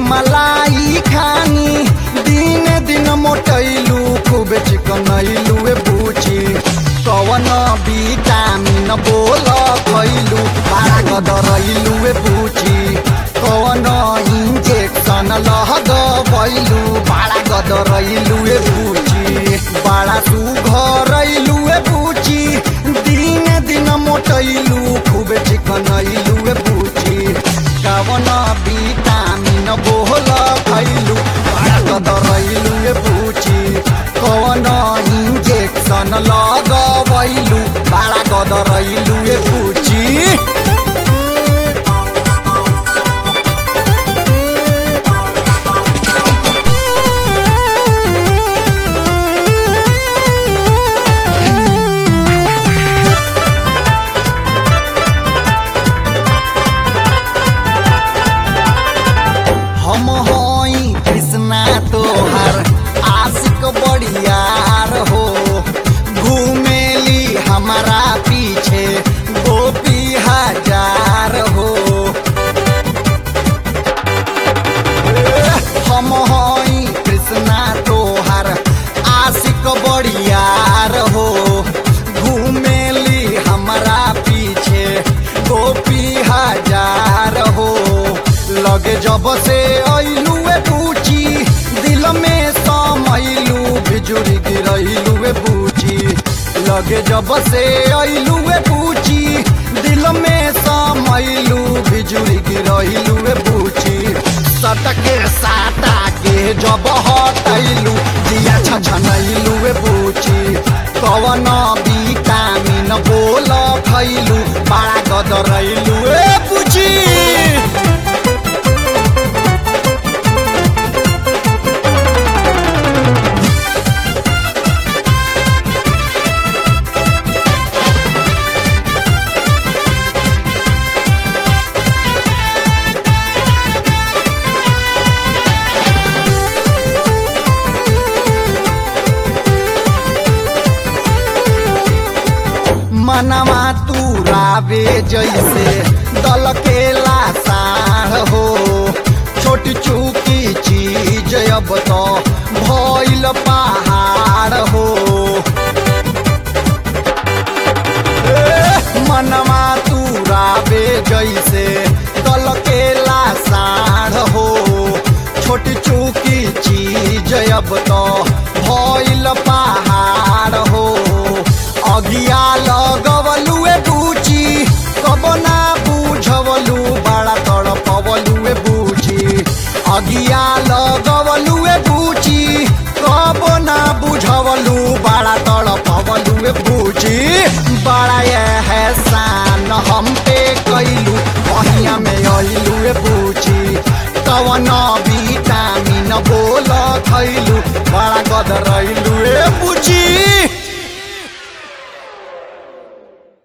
मलाई खानी दिन दिन मोटैलू खूब चिकनैलू ए पूछी कवन विटामिन बोल खैलू बारा गदरैलू ए पूछी कवन इंजेक्शन लगबैलू बारा गदरैलू ए पूछी बारा सुघरैलू ए पूछी दिन दिन मोटैलू खूब चिकनैलू ए पूछी कवन विटामिन बोल खैलू बारा गदरैलू ए पूछी कवन इंजेक्शन लगबैलू बारा गदरैलू ए पूछी हम हई कृष्णा तोहर आशिक बड़ियार हो घूमेली हमारा पीछे गोपी हजार हो हम हई कृष्णा तोहर आशिक बड़ियार हो घूमेली हमारा पीछे गोपी हजार हो लगे जब से ऐलू ए पूछी दिल में समैलू बिजुरी गिरैलू ए पूछी लगे जब से ऐलू ए पूछी दिल में समैलू बिजुरी गिरैलू ए पूछी सटके साटा के जब हटैलू दिया छछनैलू ए पूछी कवन विटामिन बोल खैलू बड़ा गदरैलू ए पूछी मनवा तू रावे जैसे दल के लासार हो छोटी चूकी चीज अब तो भइल पहाड़ हो ए, मनवा तू रावे जैसे दल के लासार हो छोटी चूकी चीज अब तो भइल पहाड़ हो अगिया लगवलू ए बूची कब ना बुझवलू बड़ा तड़पवलू ए बूची अगिया लगवलू ए बूची कब ना बुझवलू बड़ा तड़पवलू ए बूची बड़ा एहसान हम पे कैलू बहिया में अइलू ए बूची कवन विटामिन बोल खैलू बड़ा गदरैलू ए बूची